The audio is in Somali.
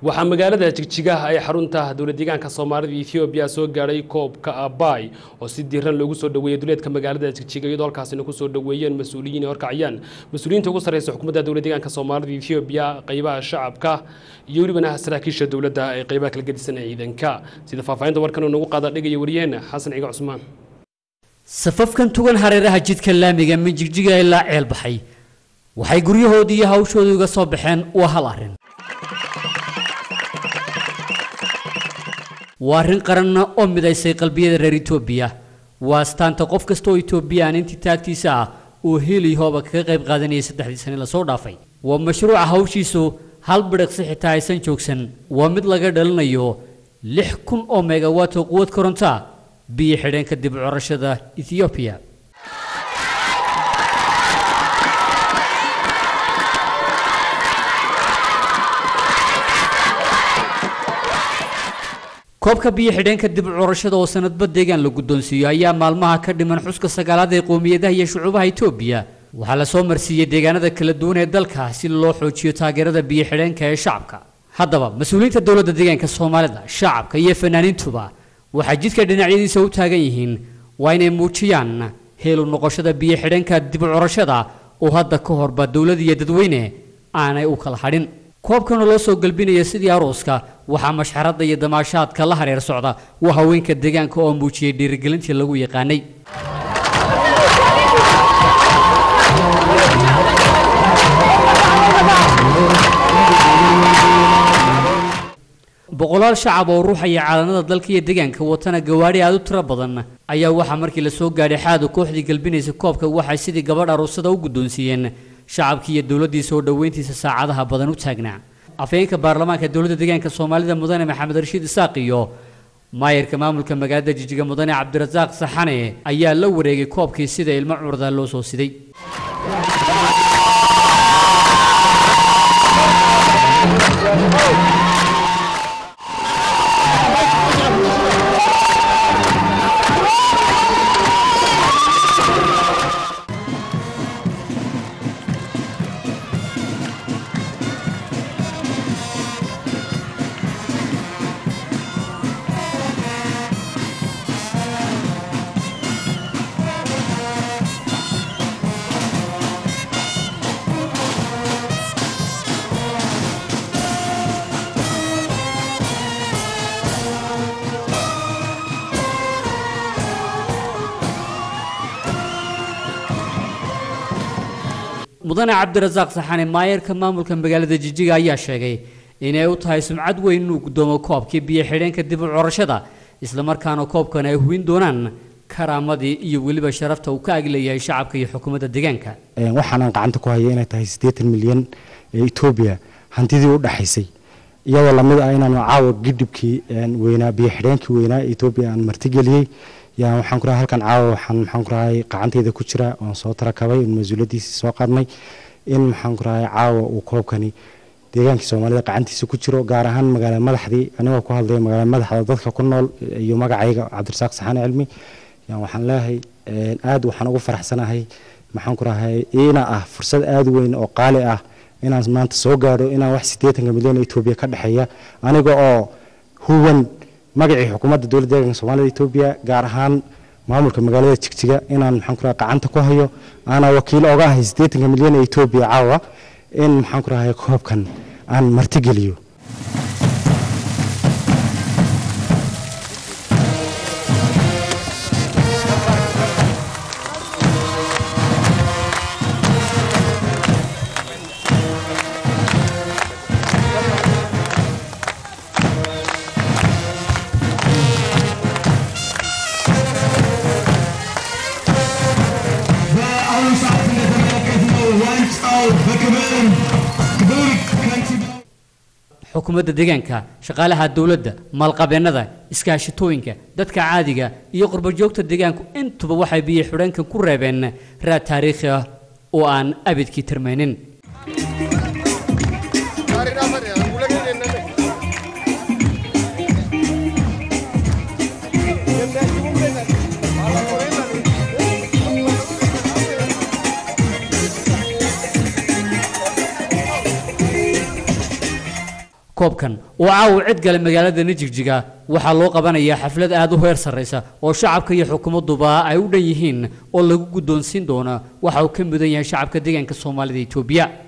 waxaa magaalada jigjigaha ay xarunta dowladdeegaanka soomaalida ethoobiya soo gaadhay koobka abay oo si diiran loogu soo dhaweeyey duleedka magaalada jigjiga iyadoo halkaasina kusoo dhaweeyeen mas-uuliyiin ay horkacayaan mas-uuliyiinta ugu sarreysa xukuumadda dowladdeegaanka soomaalida ethoobiya qaybaha shacabka iyo welibana saraakiisha dowladda ee qaybaha kala gedisan ee ciidanka sida faahfaahinta warkan uu nagu qaada dhigaya wariyaheenna xasan ciga cusmaan safafkan tugan hareeraha jidka laamiga min jigjiga ilaa ceel baxay waxay guryahoodii iyo hawshoodii uga soo baxeen waa hal arrin waa arrin qaranna oo midaysay qalbiyada reer etoobiya waa astaanta qof kasta oo etoobiyaan intii taagtiisa ah uu hiiliyahooba kaga qayb qaadanayay saddexdii sane lasoo dhaafay waa mashruuca hawshiisu hal bidhiqsi xitaa aysan joogsan waa mid laga dhalinayo lix kun oo megawatt oo quwad koronta biyo xidheen kadib curashada ethoobiya koobka biyo xidheenka dib curashada oo sanadba deegaan la guddoonsiiyo ayaa maalmaha ka dhiman xuska sagaalaad ee qowmiyadaha iyo shucuubaha etoobiya waxaa la soo marsiiyey deegaanada kala duwan ee dalka si loo xoojiyo taageerada biyo xidheenka ee shacabka haddaba mas-uuliyiinta dowladda deegaanka soomaalida shacabka iyo fanaaniintuba waxay jidka dhinacyadiisa u taagan yihiin waa inay muujiyaan heelu noqoshada biyo xidheenka dib curashada oo hadda ka horba dowlad iyo dadweyne aanay u kala hadhin koobkana loo soo galbinaya sidii arooska waxaa mashxaradda iyo damaashaadka la hareer socda waa haweenka deegaanka oo muujiyey dhiirigelintii lagu yaqaanay boqolaal shacab oo ruuxaya caalamada dalka iyo deegaanka watana gawaadhi aad u tiro badan ayaa waxaa markii la soo gaadhay xaadu kooxdii galbinaysa koobka waxay sidii gabadh aroosada u guddoonsiiyeen shacabkii iyo dowladdii soo dhoweyntiisa saacadaha badan u taagnaa afhayeenka baarlamaanka dowladda deegaanka soomaalida mudane maxamed rashiid isaaq iyo maayarka maamulka magaalada jijiga mudane cabdirasaaq saxane ayaa la wareegay koobkii sida ilmo curda loo soo siday mudane cabdirasaaq saxane maayarka maamulka magaalada jijiga ayaa sheegay inay u tahay sumcad weyn inuu guddoomo koobkii biyo xidheenka dib u curashada islamarkaana koobkan ay hubin doonaan karaamadii iyo weliba sharafta uu ka agleeyahay shacabka iyo xukuumadda deegaanka waxaanaan gacanta ku haya inay tahay siddeetan milyan ee etoobiya hantidii u dhaxaysay iyadoo lamid ah inaanu caawa gidhibkii weynaa biyo xidheenkii weynaa ee etoobiya aan martigeliyey yaa waxaan ku rahay halkan caawa waxaan maxaan ku rahay qacantayda ku jira oon soo tarakabay in mas-uuliyaddiisii soo qaadnay in maxaan ku rahay caawa uu koobkani deegaankii soomaalida qacantiisa ku jiro gaar ahaan magaalada madaxdii anigoo ku hadlaya magaalada madaxda dadka ku nool iyo magacayga cabdirasaaq saxane cilmi yaa waxaan leeyahay aad waxaan ugu faraxsanahay maxaan ku rahay ina ah fursad aad weyn oo qaali ah inaan maanta soo gaadho inaan wax siddeetanka milyan oo etoobiya ka dhexeeya aniga oo huwan magacii xukuumadda dowladda deegaanka soomaalida etoobiya gaar ahaan maamulka magaalada jigjiga inaan maxaan ku rahay gacanta ku hayo aanaa wakiil oga ahay siddeetanka milyan ee etoobiya caawa in maxaan ku rahay koobkan aan martigeliyo xukuumadda deegaanka shaqaalaha dowladda maalqabeennada iskaashitooyinka dadka caadiga iyo qurbajoogta deegaanku intuba waxay biyo xidheenkan ku reebeen raad taariikhi ah oo aan abidkii tirmaynin koobkan oo caawa cid gale magaalada nijigjiga waxaa loo qabanayaa xaflad aad u heer sarraysa oo shacabka iyo xukuumadduba ay u dhan yihiin oo lagu guddoonsiin doono waxa uu ka mudan yahay shacabka deegaanka soomaalida etoobiya